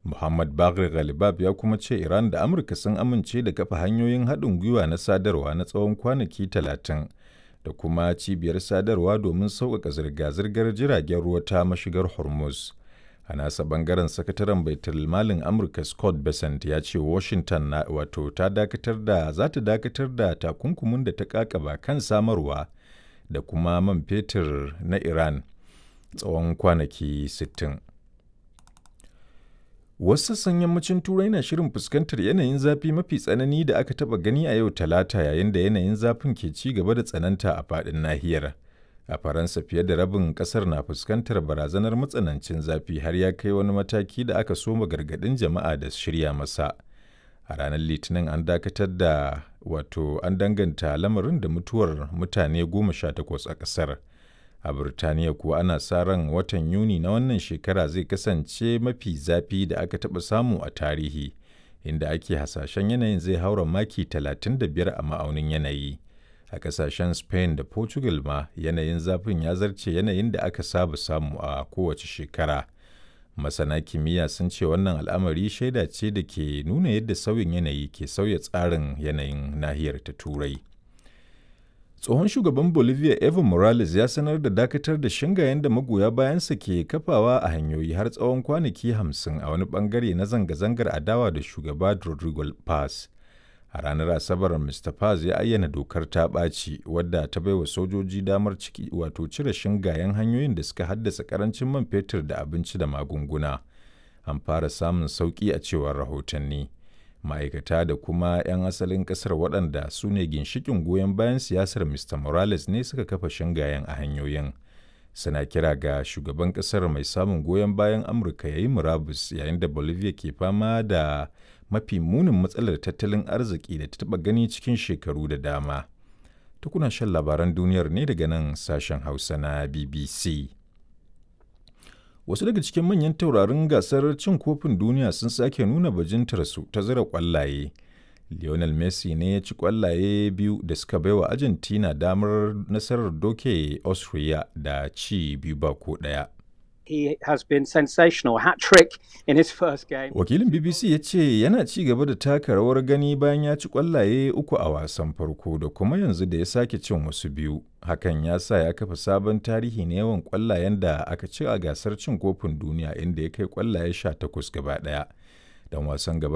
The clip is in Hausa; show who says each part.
Speaker 1: Muhammad Bagher Ghalibab ya kuma ce Iran da Amurka sun amince da kafa hanyoyin haɗin gwiwa na sadarwa na tsawon kwanaki talatin da kuma cibiyar sadarwa domin sauƙaƙa zirga-zirgar jiragen ruwa ta mashigar Hormuz. A nasa bangaren sakataren baitul malin Amurka Scott Bessent ya ce Washington na wato ta dakatar da za ta dakatar da takunkumin da ta kakaba kan samarwa da kuma man fetur na Iran tsawon kwanaki 60. Wasu sassan yammacin Turai na shirin fuskantar yanayin zafi mafi tsanani da aka taɓa gani a yau Talata yayin da yanayin zafin ke ci gaba da tsananta a faɗin nahiyar. A Faransa fiye da rabin ƙasar na fuskantar barazanar matsanancin zafi har ya kai wani mataki da aka soma gargaɗin jama'a da shirya masa. A ranar Litinin an dakatar da wato an danganta lamarin da mutuwar mutane goma sha takwas a ƙasar. a Burtaniya kuwa ana sa ran watan Yuni na wannan shekara zai kasance mafi zafi da aka taɓa samu a tarihi, inda ake hasashen yanayin zai haura maki 35 a ma'aunin yanayi. A ƙasashen Spain da Portugal ma yanayin zafin ya zarce yanayin da aka saba samu a kowace shekara. Masana kimiyya sun ce wannan al'amari shaida ce da ke nuna yadda sauyin yanayi ke sauya tsarin yanayin nahiyar ta Turai. tsohon shugaban bolivia evo morales ya sanar da dakatar da shingayen da magoya bayansa ke kafawa a hanyoyi har tsawon kwanaki hamsin a wani bangare na zanga-zangar adawa da shugaba rodrigo paz a ranar asabar mr paz ya ayyana dokar ta ɓaci wadda ta baiwa sojoji damar ciki wato cire shingayen hanyoyin da suka haddasa karancin man fetur da abinci da magunguna an fara samun sauƙi a cewar rahotanni ma'aikata da kuma 'yan asalin kasar waɗanda su ne ginshikin goyon bayan siyasar mr morales ne suka kafa shingayen a hanyoyin suna kira ga shugaban kasar mai samun goyon bayan amurka ya yi murabus yayin da bolivia ke fama da mafi munin matsalar tattalin arziki da ta taɓa gani cikin shekaru da dama tukuna shan labaran duniyar ne daga nan sashen hausa na bbc wasu daga cikin manyan taurarin gasar cin kofin duniya sun sake nuna bajintarsu ta zira kwallaye lionel messi ne ya ci kwallaye biyu da suka baiwa argentina damar nasarar doke austria da ci biyu ba ko daya
Speaker 2: He has been sensational hat trick in his first game.
Speaker 1: wakilin bbc ya ce yana ci gaba da taka rawar gani bayan ya ci kwallaye uku a wasan farko da kuma yanzu da ya sake cin wasu biyu hakan ya sa ya kafa sabon tarihi na yawan kwallayen da aka ci a gasar cin kofin duniya inda ya kai kwallaye 18 gaba daya dan wasan gaba